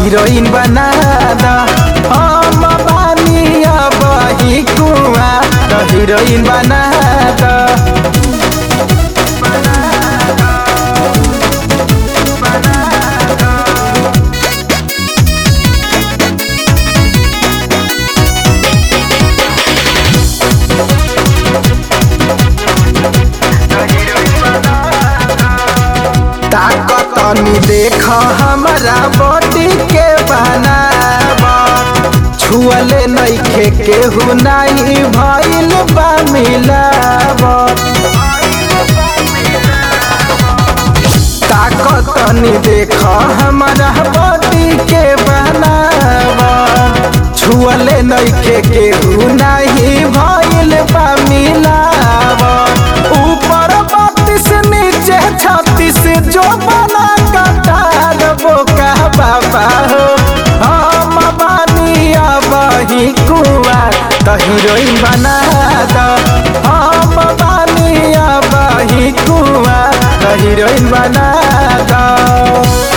heroine बना द हम बानी अब ही कुआ त हीरोइन बना द ताकत तनी देख हमरा बॉडी के बनावा छुअले नइखे केहू नाही भइल बा मिलावा ताकत तनी देख हमरा बॉडी के बनावा छुअले नइखे केहू नाही भइल बा मिलावा ऊपर बत्तीस नीचे छत्तीस जो बना कटार बोका बाबा हो हम बानी अब ही कुआ त हीरोइन बना द हम बानी अब ही कुआ त हीरोइन बना द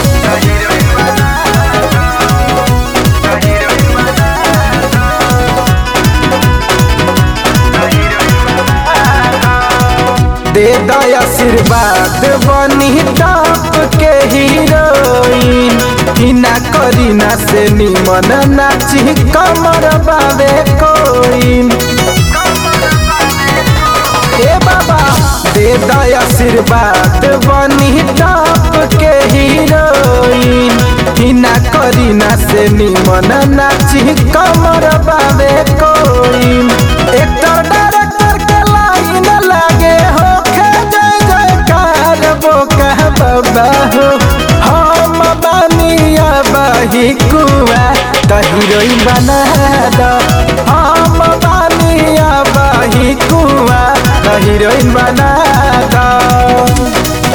दे दया आशीर्वाद बनी टॉप के हीरोइन हिना करीना से निमन नाची कमर बाबे कोइन ए बाबा दे दया आशीर्वाद बनी टॉप के हीरोइन हिना करीना से निमन नाची कमर बाबे कोइन एक्टर डायरेक्टर के लाइन लागे हो खे जय जयकार बोका बाबा हो हम बानिया बही कुआ त हीरोइन बना द हम बानिया बही कुआ त हीरोइन बना द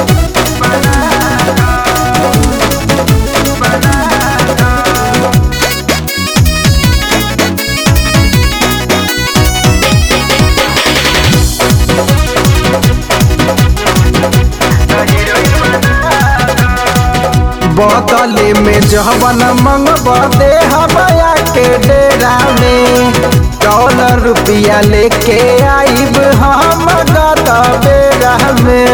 बदले में जहवन मंगब दे हमाया के डेरा में डॉलर रुपया लेके आइब हम गत बेरा में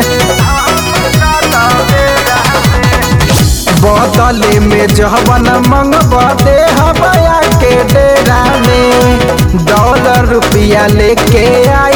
बदले में जहवन मंगब दे हमाया के डेरा में डॉलर रुपया लेके आई